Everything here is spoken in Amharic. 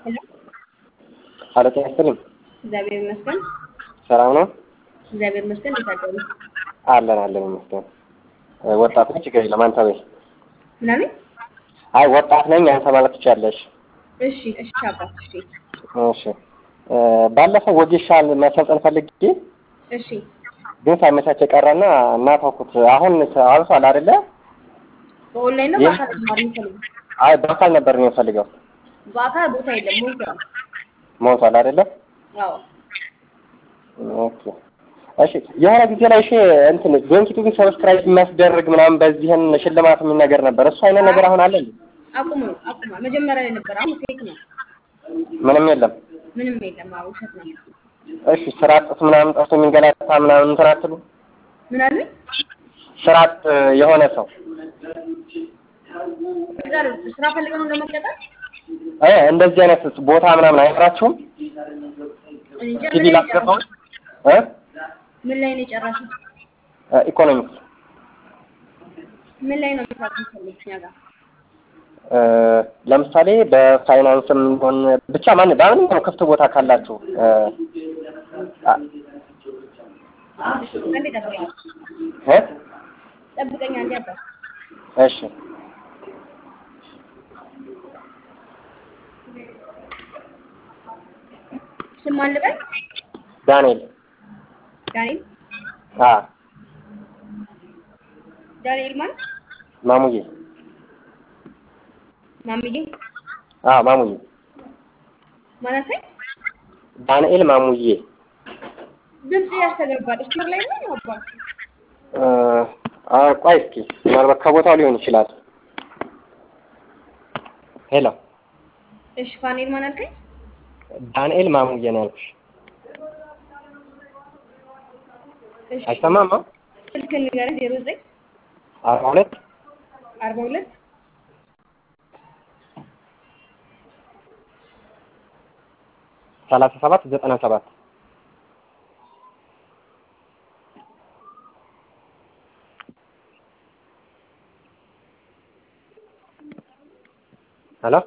ሄሎ ኧረ ጤና ይስጥልኝ። እግዚአብሔር ይመስገን። ሰላም ነው? እግዚአብሔር ይመስገን። እንዴት አደሩ? አለን አለን ይመስገን። ወጣት ነኝ፣ ችግር የለም አንተ በይ። ምናምን አይ ወጣት ነኝ አንተ ማለት ትችያለሽ። እሺ፣ እሺ አባት፣ እሺ፣ እሺ ባለፈው ወጌሻል መሰልጠን ፈልጌ እሺ። ግን ሳይመቻቸ ቀረና እና ተውኩት። አሁን አልፏል አይደለ? በኦንላይን ነው ይህ- በአካል ተማር የሚፈልጉ? አይ በአካል ነበር ነው የምፈልገው። በአካል ቦታ የለም ሞልቷል። ሞልቷል አይደለ? አዎ ኦኬ እሺ። የሆነ ጊዜ ላይ እሺ እንትን ዶንኪቱ ሰብስክራይብ የሚያስደርግ ምናምን በዚህን ሽልማት የሚል ነገር ነበር። እሱ አይነት ነገር አሁን አለ እንዴ? አቁሙ፣ አቁሟል። መጀመሪያ ላይ ነበር፣ አሁን ፌክ ነው። ምንም የለም። ምንም የለም። አዎ ውሸት ነው። እሺ ስራ አጥ ምናምን ጠፍቶ የሚንገላታ ምናምን እንትን አትሉ? ምን አሉኝ? ስራ አጥ የሆነ ሰው ቅጠር ስራ ፈልገው ነው ለመቀጠር? እ እንደዚህ አይነት ቦታ ምናምን አይኖራችሁም? እኔ እንጃ ሲቪ ምን ላይ ነው ላስገባው የጨረሱት? እ ምን ላይ ነው የጨረሱት? ኢኮኖሚክስ ምን ላይ ነው መስራት የሚፈልጉት እኛ ጋር? እ ለምሳሌ በፋይናንስም ሆን ብቻ ማን በማንኛውም ክፍት ቦታ ካላችሁ እ አ- አንዴ ጠብቀኝ፣ እ ጠብቀኝ አንዴ አባት። እሺ ስም ማን ልበል? ዳንኤል ዳንኤል አ ዳንኤል ማን? ማሙዬ ማሚዬ አ ማሙዬ ማን አልከኝ? ዳንኤል ማሙዬ ድምጽ ያስተጋባል። ስቶር ላይ ነው አባት? እ አ ቆይ እስኪ ምናልባት ከቦታው ሊሆን ይችላል። ሄሎ እሺ ፋኔል ማን አልከኝ? ዳንኤል ማሙዬ ነው ያልኩሽ። እሺ አይሰማም? አዎ ስልክ ንገረኝ። ዜሮ ዘጠኝ አርባ ሁለት አርባ ሁለት ሰላሳ ሰባት ዘጠና ሰባት